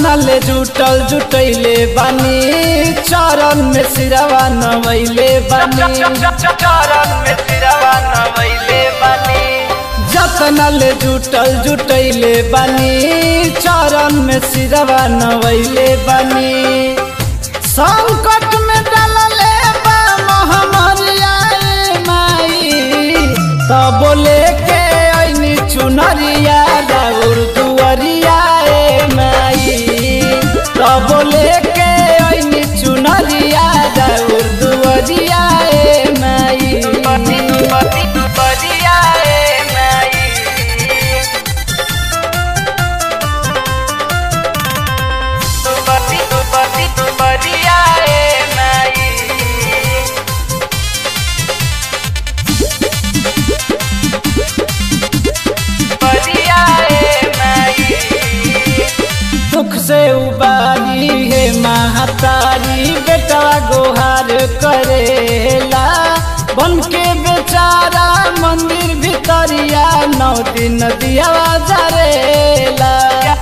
जतना ले जुटल जुटैले बानी चरण में सिरवा नवैले बानी चरण में सिरवा नवैले बानी जतना ले जुटल जुटैले बानी चरण में सिरवा नवैले बानी संकट में डालले बा महामरिया रे माई तब लेके ऐनी चुनरिया राउर दुअरिया ए माई तब लेके ऐनी चुनरिया राउर दुअरिया ए माई पति पति परिया ए माई पति पति परिया ए माई परिया ए माई दुख से उबारी है महातारी बेटा गोहार करेला बन के बेचारा मंदिर भितरिया नौ दिन दिया जरेला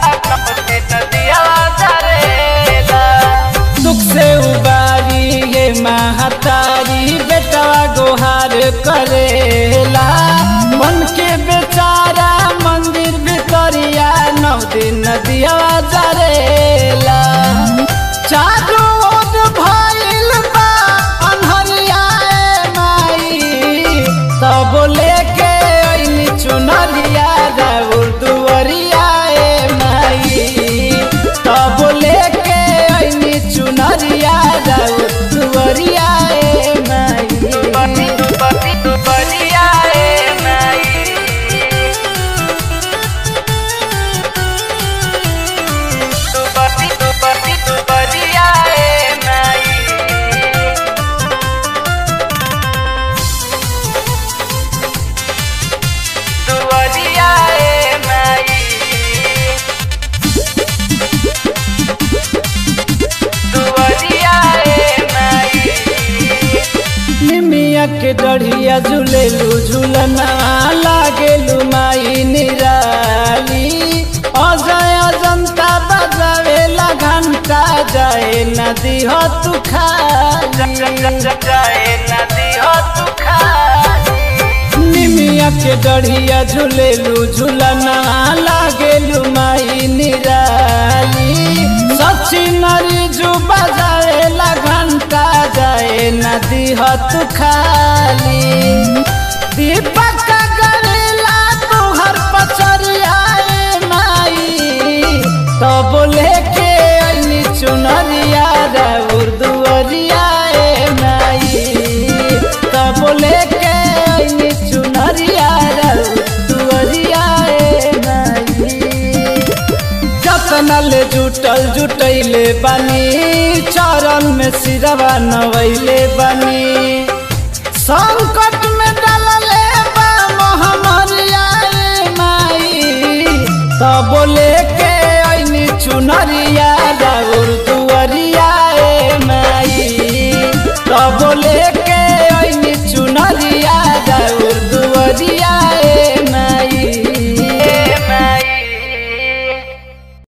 दुख से उबारी है महातारी बेटा गोहार करेला बन के बेचारा मंदिर भितरिया नौ दिन दिया जरेला चारू ओर भइल बा अन्हरिया ए माई तब लेके ऐनी चुनरिया राउर दुअरिया ए माई तब लेके ऐनी चुनरिया राउर दुअरिया ए माई निमिया के डढ़िया झूलेलू झूलना लागेलू माई निराली अजय अजंता बजावेला घंटा जाए नदी हो तू निमिया के डढ़िया झूलेलू झूलना लागेलू माई निराली सची नरी जू बजावेला घंटा जाए नदी हो तू खाली दीपक करेला तुहर पचरिया ए माई तब लेके ऐनी चुनरिया राउर दुअरिया ए माई तब लेके ऐनी चुनरिया राउर दुअरिया ए माई जतना ले जुटल जुटैले बानी चरण में सिरवा नवैले बानी संकट